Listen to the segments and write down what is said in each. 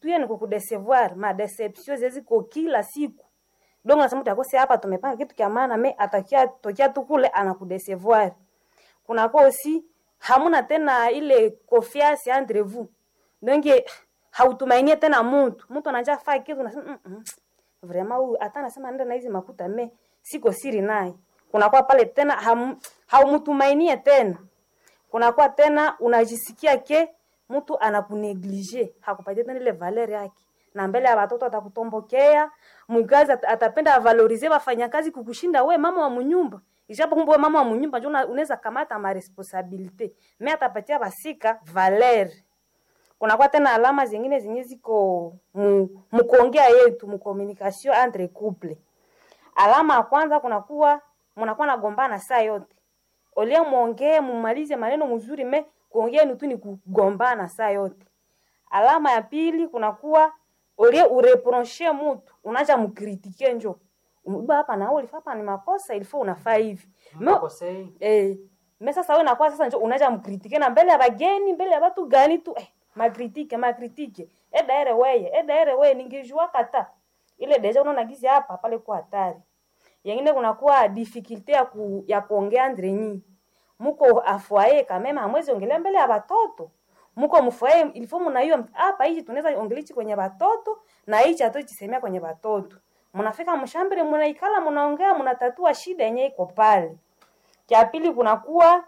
tuye ni kukudesevoir ma deception zeziko kila siku donc nasema utakose hapa tumepanga kitu kya maana me atakia tokia tu kule anakudesevoir kunakuwa aussi hamuna tena ile confiance entre vous donc hautumainie tena mtu mtu anaja faa kitu nasema mm -mm. vraiment huyu hata anasema nenda na hizi makuta me siko siri naye kunakuwa pale tena ham, haumtumainie tena kunakuwa tena unajisikia ke mtu anakuneglige hakupatia tena ile valeur yake na mbele ya watoto atakutombokea mkazi at- atapenda avalorize wafanyakazi kukushinda we mama wa munyumba ijapo kumbe we mama wa munyumba njo una- unaweza kamata ma responsabilite me atapatia basika valeur kunakuwa tena alama zingine zenye ziko mu, mukuongea yetu mucommunication entre couple alama ya kwanza kunakuwa mnakuwa nagombana saa yote olia mwongee mumalize maneno mzuri me kuongea ni tu ni kugombana saa yote alama ya pili kunakuwa olie ureproche mutu unaja mkritike njo uba hapa na ulifaa hapa ni makosa ilifaa unafaa hivi Me- Makosei. eh, me sasa wewe nakuwa sasa njo unaja mkritike na mbele ya bageni mbele ya watu gani tu eh, makritike makritike edaere weye edaere weye ningejua kata ile deja unaona gizi hapa pale kwa hatari yengine kunakuwa difficulty ya, ku, ya kuongea andre nyi muko afwaye kamema hamwezi ongelea mbele ya watoto muko mfwaye ilifo mnaiyo hapa hichi tunaweza ongelichi kwenye watoto na hichi hatuchisemea kwenye watoto mnafika mshambele mnaikala mnaongea mnatatua shida yenye iko pale cha pili kunakuwa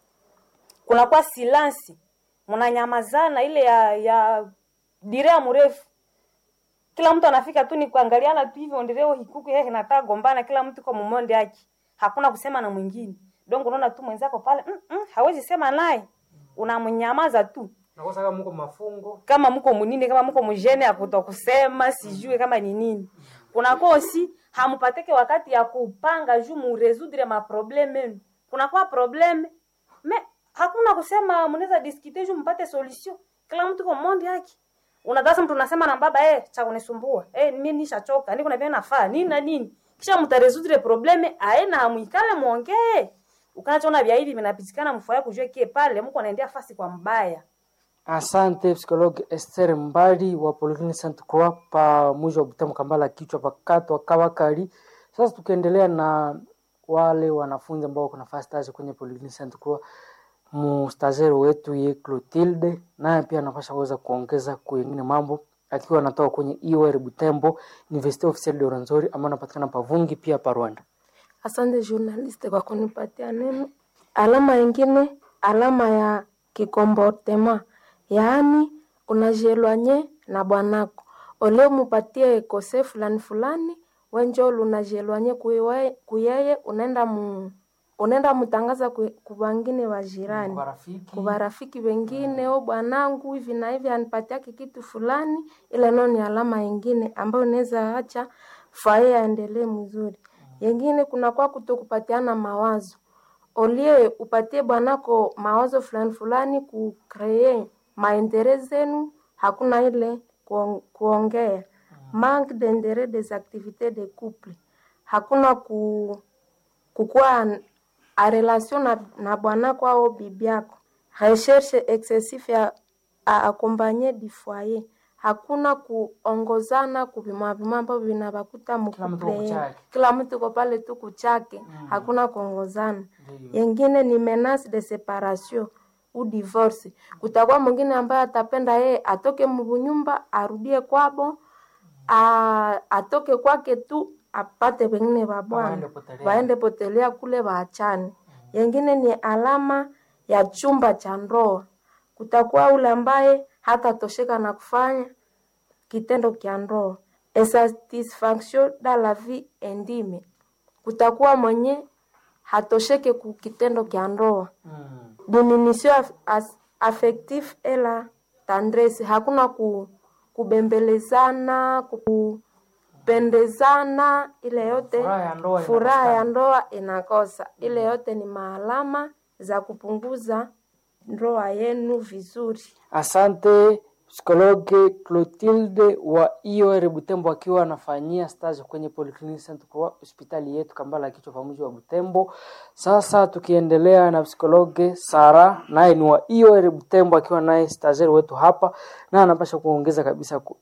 kunakuwa silansi mnanyamazana ile ya ya direa mrefu kila mtu anafika tu ni kuangaliana tu hivyo ndireo hikuku yeye nataka gombana kila mtu kwa mumonde yake hakuna kusema na mwingine donc unaona tu mwenzako pale mm -mm, hawezi sema naye unamnyamaza tu Nakosa kama mko mafungo. kama mko munini kama mko mjene ya kutokusema sijue kama ni nini kunakuwa osi hamupateke wakati ya kupanga juu muresudre maprobleme yenu kunakuwa probleme me hakuna kusema mnaweza diskite juu mpate solution kila mtu kwa monde yake unadhasa mtu unasema na baba eh cha kunisumbua eh mimi nishachoka niko na vile nafaa nini na nini kisha mtaresudre probleme aena hamuikale muongee ukanachoona vya hivi vinapitikana mfaya kujua kie pale mko anaendea fasi kwa mbaya Asante psikologi Esther Mbali wa Polyclinic Sainte Croix pa mwisho wa Butembo Kambala kichwa pakatwa Kawakali. Sasa tukiendelea na wale wanafunzi ambao wako nafasi stage kwenye Polyclinic Sainte Croix, mustazero wetu ye Clotilde naye pia anapasha kuweza kuongeza kwengine mambo akiwa anatoka kwenye IOR Butembo Université Officielle de Rwenzori ambayo anapatikana Pavungi pia pa Rwanda. Asante journaliste kwa kunipatia neno. Alama ingine, alama ya kikomportema, yaani unajielwanye na bwanako ole mupatie kose fulani fulani, wenjo unajielwanye kuiwe- kuyeye, unaenda mu unaenda mutangaza ku- kubangine wa jirani Marafiki kuba rafiki wengine o bwanangu hivi na hivi anipatiake kitu fulani, ile nao ni alama ingine ambayo inaweza acha fae aendelee mzuri. Yengine kunakuwa kutokupatiana mawazo, olie upatie bwanako mawazo fulani fulani kukree maendeleo zenu, hakuna ile kuong- kuongea manque d'interet des activités de couple, hakuna ku kukuwa a relation na, na bwanako au bibi yako. Recherche excessive ya a accompagner du foyer, hakuna kuongozana kuvimavima ambavyo vinavakuta Kila mtu kwa mkuple, kuchake. kila mtu kwa pale tu kuchake, hakuna kuongozana. Ndiyo. Yengine ni menace de separation u divorce. Kutakuwa mwingine ambaye atapenda yeye atoke mbunyumba arudie kwabo, a, atoke kwake tu apate wengine wa bwana Waende potelea. waende potelea kule waachane. Yengine ni alama ya chumba cha ndoa. Kutakuwa ule ambaye hatatosheka na kufanya kitendo kya ndoa, insatisfaction dans la vie intime. Kutakuwa mwenye hatosheke ku kitendo kya ndoa Mm. diminution af, as, affective et la tendresse, hakuna ku, kubembelezana kupendezana, ile yote Furaha ya ndoa furaha ya inakosekana. ndoa inakosa. Ile yote ni maalama za kupunguza ndoa yenu vizuri. Asante psikologe Clotilde wa IOR Butembo akiwa anafanyia stage kwenye Polyclinic Sainte Croix hospitali yetu Kambala kichwa pamoja wa Butembo. Sasa tukiendelea na psikologe Sara naye ni wa IOR Butembo akiwa naye stagiaire wetu hapa na anapasha kuongeza kabisa ku